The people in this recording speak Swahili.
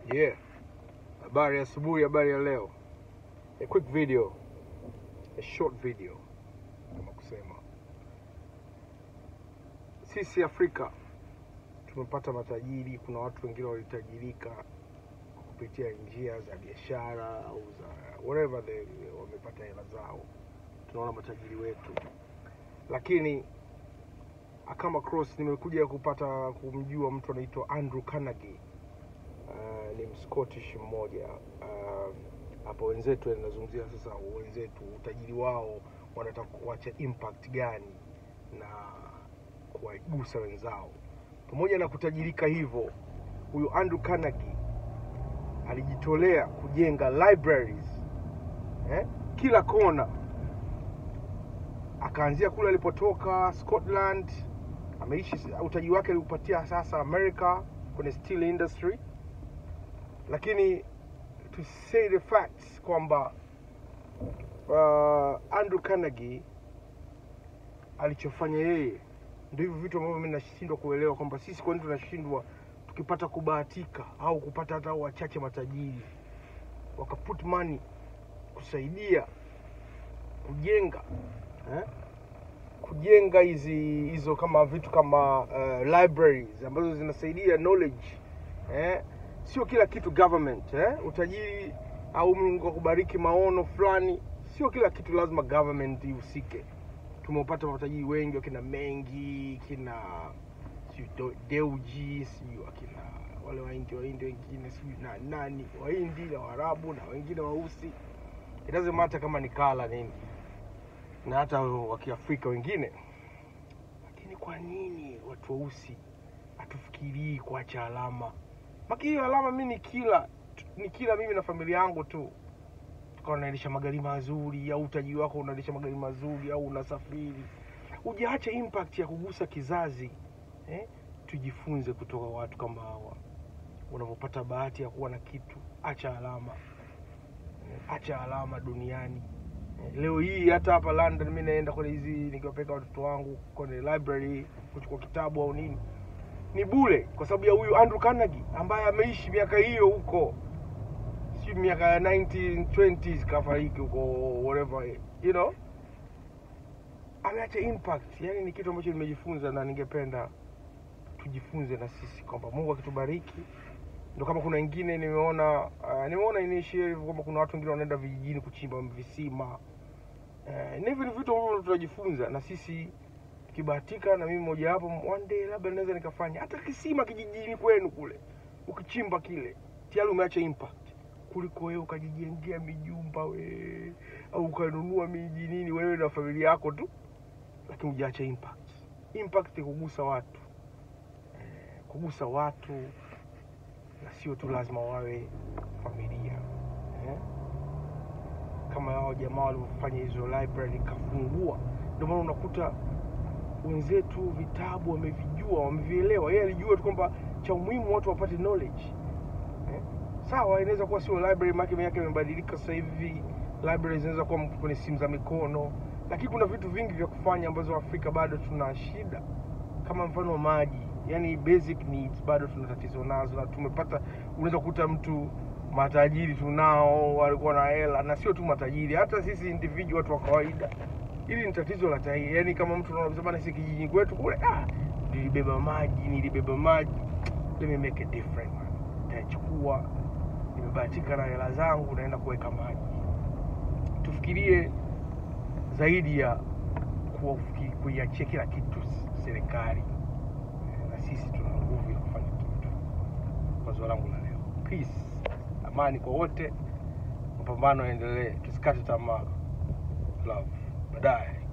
Yeah. Habari ya asubuhi, habari ya leo. A quick video. A short video. Kama kusema. Sisi Afrika tumepata matajiri, kuna watu wengine walitajirika kupitia njia za biashara au za whatever they wamepata hela zao. Tunaona matajiri wetu. Lakini I come across nimekuja kupata kumjua mtu anaitwa Andrew Carnegie. Uh, ni mscottish mmoja uh, hapo wenzetu nazungumzia sasa wenzetu utajiri wao wanataka kuacha impact gani na kuwagusa wenzao pamoja na kutajirika hivyo huyu andrew carnegie alijitolea kujenga libraries eh? kila kona akaanzia kule alipotoka scotland ameishi utajiri wake aliupatia sasa america kwenye steel industry lakini to say the facts kwamba uh, Andrew Carnegie alichofanya yeye ndio hivyo vitu ambavyo mimi nashindwa kuelewa kwamba sisi kwa nini tunashindwa tukipata kubahatika au kupata hata wachache matajiri wakaput money kusaidia kujenga eh? kujenga hizi hizo kama vitu kama uh, libraries ambazo zinasaidia knowledge eh? sio kila kitu government eh? utajiri au Mungu akubariki maono fulani, sio kila kitu lazima government ihusike. Tumepata matajiri wengi, wakina Mengi, kina sijui Do- Deuji, sijui wakina wale Wahindi Wahindi wengine sijui na nani Wahindi na Waarabu na wengine weusi, it doesn't matter kama ni kala nini, na hata wa Kiafrika wengine. Lakini kwa nini watu weusi hatufikirii kuacha alama? Maki hiyo alama mi ni kila ni kila mimi na familia yangu tu tukawa unaendesha magari mazuri au utajiri wako unaendesha magari mazuri au unasafiri ujaacha impact ya kugusa kizazi eh? tujifunze kutoka watu kama hawa unapopata bahati ya kuwa na kitu acha alama eh? acha alama duniani eh? leo hii hata hapa london mi naenda kwenye hizi nikiwapeleka watoto wangu kwenye library kuchukua kitabu au nini ni bure kwa sababu ya huyu Andrew Carnegie ambaye ameishi miaka hiyo huko, si miaka ya 1920s kafariki huko whatever, you know, ameacha impact. Yani ni kitu ambacho nimejifunza na ningependa tujifunze na sisi kwamba Mungu akitubariki ndo kama kuna wengine nimeona uh, nimeona iniishie hivyo kwamba kuna watu wengine wanaenda vijijini kuchimba visima uh, na hivi ni vitu ambavyo tunajifunza na sisi tukibahatika na mimi moja wapo one day labda naweza nikafanya hata kisima kijijini kwenu kule ukichimba kile tayari umeacha impact kuliko wewe ukajijengea mijumba we au ukanunua miji nini wewe na familia yako tu lakini hujaacha impact impact ni kugusa watu eh, kugusa watu na sio tu lazima wawe familia eh? kama hao jamaa walivyofanya hizo library kafungua ndio maana unakuta wenzetu vitabu wamevijua wamevielewa yeye alijua tu kwamba cha umuhimu watu wapate knowledge eh? sawa inaweza kuwa sio library maake yake imebadilika sasa hivi library zinaweza kuwa kwenye simu za mikono lakini kuna vitu vingi vya kufanya ambazo afrika bado tuna shida kama mfano maji yani basic needs bado tuna tatizo nazo na tumepata unaweza kukuta mtu matajiri tunao walikuwa na hela na sio tu matajiri hata sisi individual watu wa kawaida hili ni tatizo la tai yani kama mtu unaona bana si kijijini kwetu kule ah nilibeba maji nilibeba maji let me make a difference man nitachukua nimebahatika na hela zangu naenda kuweka maji tufikirie zaidi ya kuwafuki- kuiachia kila kitu s- serikali Eh, na sisi tuna nguvu ya kufanya kitu wazo langu la leo peace amani kwa wote mapambano yaendelee tusikate tamaa love baadaye